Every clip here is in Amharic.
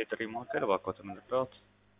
የጥሪ ማዕከል እባክዎትን እንርዳዎት?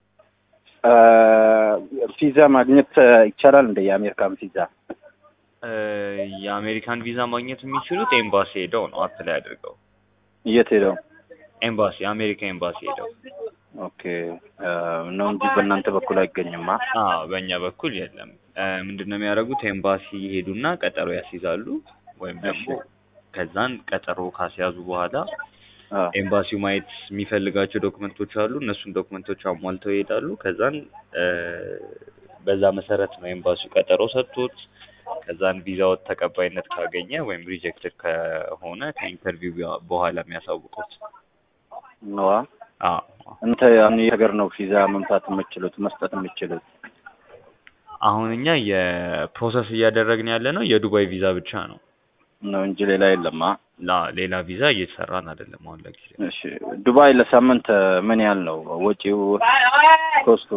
ቪዛ ማግኘት ይቻላል እንደ የአሜሪካን ቪዛ? እ የአሜሪካን ቪዛ ማግኘት የሚችሉት ኤምባሲ ሄደው ነው አፕላይ አድርገው። የት ሄደው? ኤምባሲ የአሜሪካ ኤምባሲ ሄደው። ኦኬ ነው እንጂ በእናንተ በኩል አይገኝማ። አዎ በእኛ በኩል የለም። እ ምንድን ነው የሚያደርጉት? ኤምባሲ ሄዱና ቀጠሮ ያስይዛሉ ወይም ደግሞ ከዛን ቀጠሮ ካስያዙ በኋላ አዎ ኤምባሲው ማየት የሚፈልጋቸው ዶክመንቶች አሉ። እነሱን ዶክመንቶች አሟልተው ይሄዳሉ። ከዛን እ በዛ መሰረት ነው ኤምባሲው ቀጠሮ ሰጥቶት ከዛን ቪዛው ተቀባይነት ካገኘ ወይም ሪጀክትድ ከሆነ ከኢንተርቪው በኋላ የሚያሳውቁት። ነዋ። አዎ እንተ አሁን የት ሀገር ነው ቪዛ መምታት የምችሉት መስጠት የምችሉት? አሁን እኛ የፕሮሰስ እያደረግን ያለ ነው የዱባይ ቪዛ ብቻ ነው። ነው እንጂ ሌላ የለማ። ላ ሌላ ቪዛ እየተሰራን አይደለም አሁን ለጊዜው። እሺ ዱባይ ለሳምንት ምን ያህል ነው ወጪው ኮስቱ?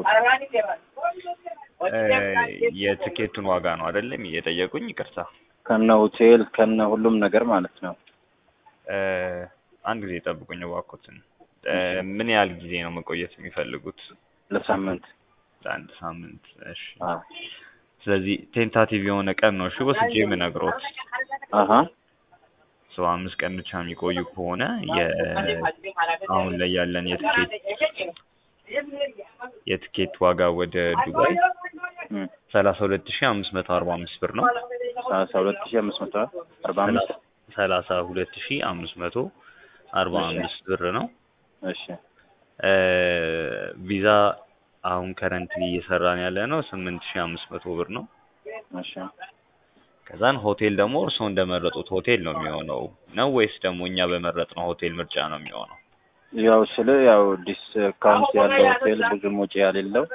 እ የትኬቱን ዋጋ ነው አይደለም እየጠየቁኝ? ይቅርታ ከነ ሆቴል ከነ ሁሉም ነገር ማለት ነው። እ አንድ ጊዜ ጠብቁኝ እባክዎትን። እ ምን ያህል ጊዜ ነው መቆየት የሚፈልጉት? ለሳምንት ለአንድ ሳምንት። እሺ አዎ ስለዚህ ቴንታቲቭ የሆነ ቀን ነው እሺ ወስጄ የምነግሮት። አሀ ሰው አምስት ቀን ብቻ የሚቆዩ ከሆነ የ አሁን ላይ ያለን የትኬት የትኬት ዋጋ ወደ ዱባይ እም ሰላሳ ሁለት ሺህ አምስት መቶ አርባ አምስት ብር ነው። ሰላሳ ሁለት ሺህ አምስት መቶ አርባ አምስት ሰላሳ ሁለት ሺህ አምስት መቶ አርባ አምስት ብር ነው። እሺ እ ቪዛ አሁን ከረንትሊ እየሰራን ያለ ነው ስምንት ሺህ አምስት መቶ ብር ነው። እሺ ከዛን ሆቴል ደግሞ እርስዎ እንደመረጡት ሆቴል ነው የሚሆነው ነው ወይስ ደግሞ እኛ በመረጥነው ሆቴል ምርጫ ነው የሚሆነው? ያው ስለ ያው ዲስካውንት ያለው ሆቴል ብዙም ወጪ ያሌለው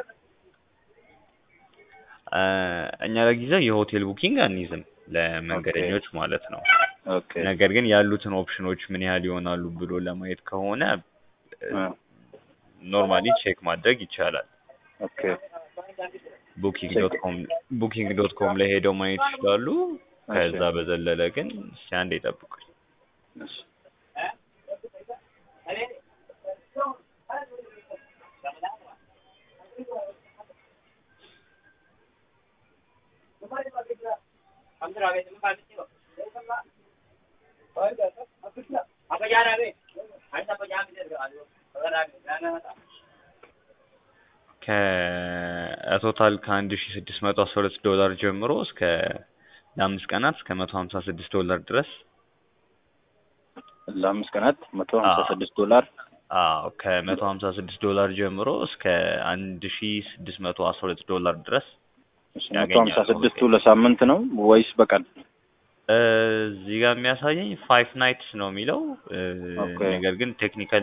እ እኛ ለጊዜው የሆቴል ቡኪንግ አንይዝም ለመንገደኞች ማለት ነው። ኦኬ ነገር ግን ያሉትን ኦፕሽኖች ምን ያህል ይሆናሉ ብሎ ለማየት ከሆነ እ ኖርማሊ ቼክ ማድረግ ይቻላል። ኦኬ ቡኪንግ ዶት ኮም ቡኪንግ ዶት ኮም ላይ ሄደው ማየት ይችላሉ። ከዛ በዘለለ ግን እስኪ አንዴ ይጠብቁኝ። እሺ ከቶታል ከአንድ ሺ ስድስት መቶ አስራ ሁለት ዶላር ጀምሮ እስከ ለአምስት ቀናት እስከ መቶ ሀምሳ ስድስት ዶላር ድረስ ለአምስት ቀናት መቶ ሀምሳ ስድስት ዶላር አዎ ከመቶ ሀምሳ ስድስት ዶላር ጀምሮ እስከ አንድ ሺ ስድስት መቶ አስራ ሁለት ዶላር ድረስ መቶ ሀምሳ ስድስቱ ለሳምንት ነው ወይስ በቀን? እዚህ ጋር የሚያሳየኝ ፋይቭ ናይትስ ነው የሚለው እ ኦኬ። ነገር ግን ቴክኒካሊ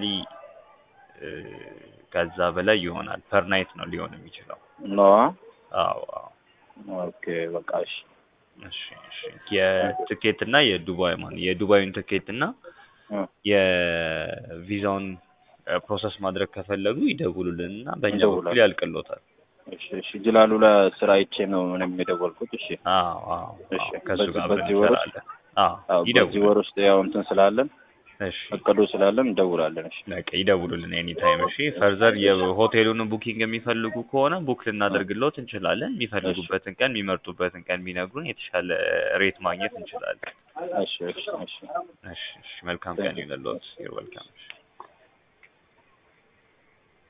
ከዛ በላይ ይሆናል። ፐር ናይት ነው ሊሆን የሚችለው። ነዋ አዎ አዎ ኦኬ በቃ እሺ እሺ እሺ የትኬት እና የዱባይ ማለት የዱባዩን ትኬት እና እ የቪዛውን ፕሮሰስ ማድረግ ከፈለጉ ይደውሉልን እና በእኛ በኩል እንደውላለን። ያልቅሎታል። እሺ እሺ ጅላሉ ለስራ አይቼ ነው ምንም የደወልኩት። እሺ አዎ አዎ እሺ አዎ ከእሱ በዚህ- ጋር አብረን በዚህ ወር ውስጥ እንሰራለን። አዎ አዎ በዚህ ይደውሉ። ወር ውስጥ ያው እንትን ስላለን እሺ እቅዱ ስላለን እንደውላለን። እሺ በቃ ይደውሉልን ኤኒ ታይም። እሺ ፈርዘር የሆቴሉን ቡኪንግ የሚፈልጉ ከሆነ ቡክ ልናደርግሎት እንችላለን። የሚፈልጉበትን ቀን የሚመርጡበትን ቀን ቢነግሩን የተሻለ ሬት ማግኘት እንችላለን። እሺ እሺ እሺ እሺ እሺ መልካም ቀን ይሁንልዎት። ዩር ዌልካም።